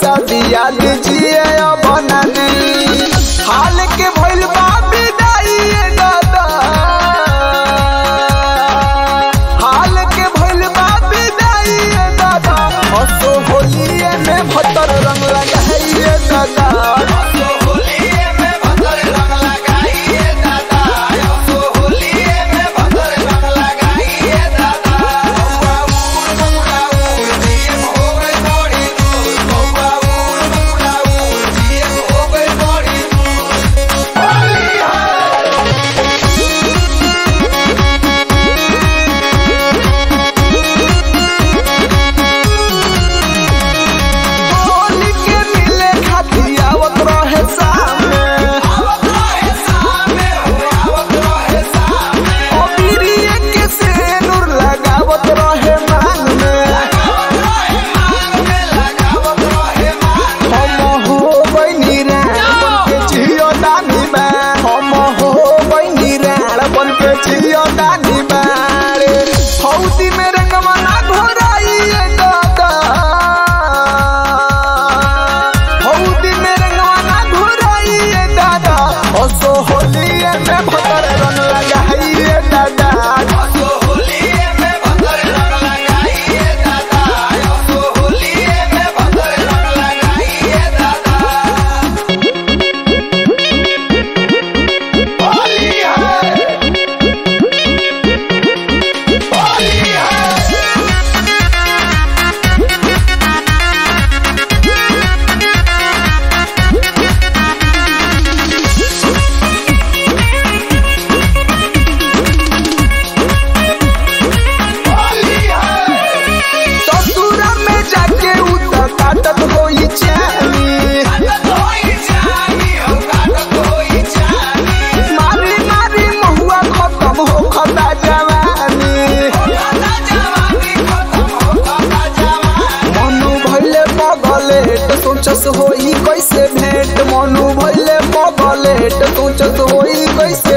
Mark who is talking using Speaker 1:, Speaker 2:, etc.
Speaker 1: शादी याद जिए अब नानी हाल के भइल बा विदाई दादा हाल के भइल बा विदाई दादा हसो होलिए में भतर रंग लगाइए दादा होली के मिले खातिर आवत रहे सामने अबीरिये के सेनुर लगावत रहे मांग में हम हो बनी राण बन के जियो दानी बा हम हो बनी राण बन के जियो दानी बारे हौदी में रंगवा ना घोराइए दादा हौदी में रंगवा ना घोराइए दादा हसो होलिए में भतर रंग लगाइए दादा ससुरा में जाके उतर काटत होई चानी मारी मारी महुआ खत्म हो खता जवानी मनु भइले पगले त सोचस होई कैसे भेंट मनु भइले पगले त सोचस होई कैसे